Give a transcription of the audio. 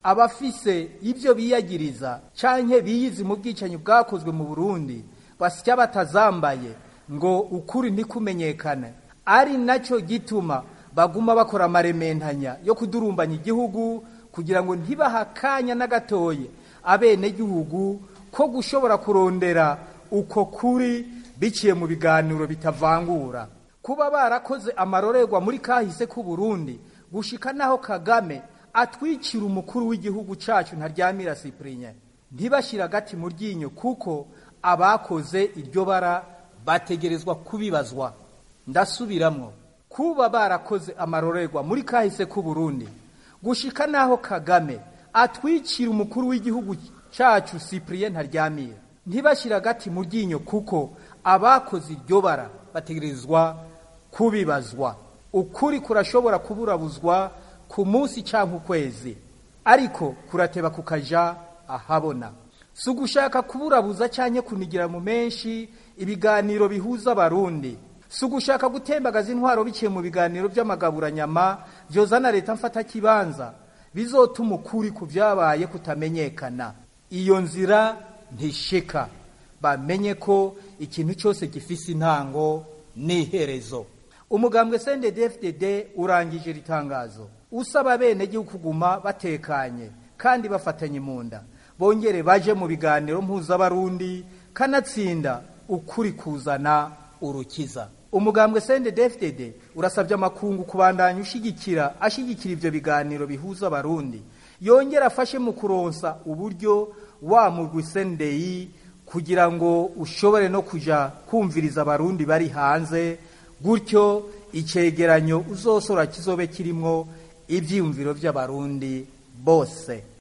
abafise ibyo biyagiriza canke biyizi mu bwicanyi bwakozwe mu burundi basya batazambaye ngo ukuri ntikumenyekane ari nacyo gituma baguma bakora amarementanya yo kudurumbanya igihugu kugira ngo ntibaha akanya na gatoye abenegihugu ko gushobora kurondera uko kuri biciye mu biganiro bitavangura kuba barakoze amarorerwa muri kahise k'u Burundi gushika naho Kagame atwikira umukuru w'igihugu cacu ntaryamira Cyprien ntibashira agati mu ryinyo kuko abakoze iryo bara bategerezwa kubibazwa ndasubiramwo kuba barakoze amarorerwa muri kahise k'u Burundi gushika naho Kagame atwikira umukuru w'igihugu cacu Cyprien ntaryamira ntibashira agati mu ryinyo kuko abakoze iryo bara bategerezwa kubibazwa ukuri kurashobora kuburabuzwa ku munsi cyangwa ukwezi ariko kurateba kukaja ahabona si ugushaka kuburabuza cyangwa kunigira mu menshi ibiganiro bihuza abarundi si ugushaka gutembagaza intwaro biciye mu biganiro by'amagaburanyama byozana leta mfata kibanza bizotuma ukuri ku byabaye kutamenyekana iyo nzira ntishika bamenye ko ikintu cyose gifise intango n'iherezo umugambwe CNDD-FDD urangije ritangazo usaba abenegihugu kuguma batekanye kandi bafatanye mu nda bongere baje mu biganiro mpuzabarundi kanatsinda ukuri kuzana urukiza umugambwe CNDD-FDD urasabye amakungu kubandanya ushigikira ashigikira ivyo biganiro bihuza abarundi yongera afashe mu kuronsa uburyo wa mugwi CNDI kugira ngo ushobore no kuja kumviriza abarundi bari hanze gutyo icegeranyo uzosora kizobe kirimwo ivyiyumviro vy'abarundi bose